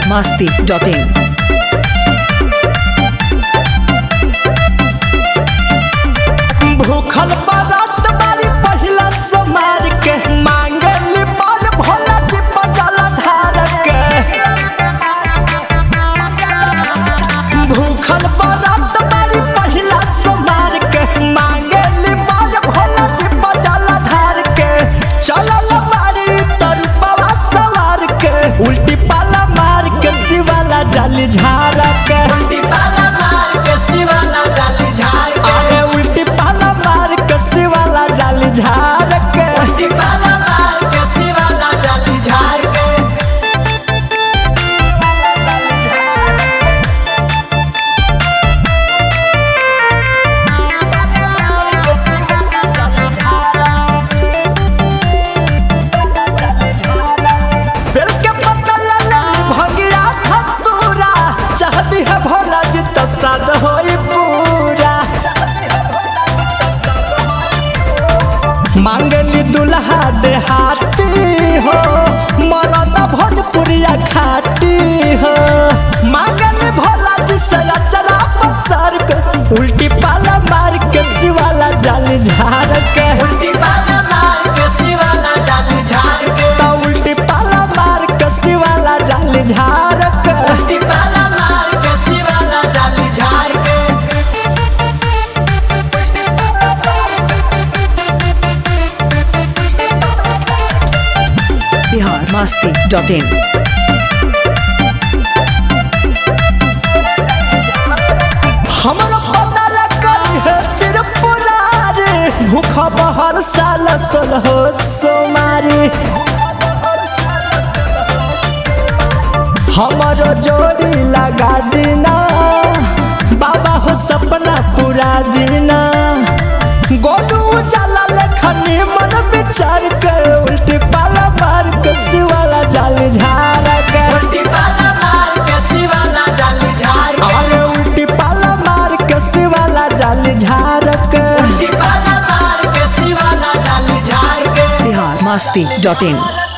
masti.in. भूखल बारात बारी पहिला समार के मांगली बल भोला जी पचाला धार के भूखल बारात बारी पहिला समार के मांगली बल भोला जी पचाला धार के चलल बारी तरुपवा सवार के उल्टी पाला मार के शिवाला जाली झार के अरे उल्टी पाला मार के शिवाला जाली झार के बेल के पत्ता लाला भगिया खतूरा चाहती है भोला जी तो सद होई पूरा मांगली दुल्हा देहाती हो मरद भोजपुरिया खाटी हो मांगली भोला जी से अचरा पसर के उल्टी पाला मार के शिवाला जाली झाड़ के तो उल्टी पाला मार के शिवाला जाली झाड़ के Bihar masti.in. हमरो पता लगा है त्रिपुरारी भूख बहर साल सोलह सोमारी हमारो जोड़ी लगा देना बाबा हो सपना पूरा देना गोलू जाला लेखनी मन विचार के उल्टी पाला मार के शिवाला जाली झाड़ के अरे उल्टी पाला मार के शिवाला जाली झाड़ के Bihar masti.in.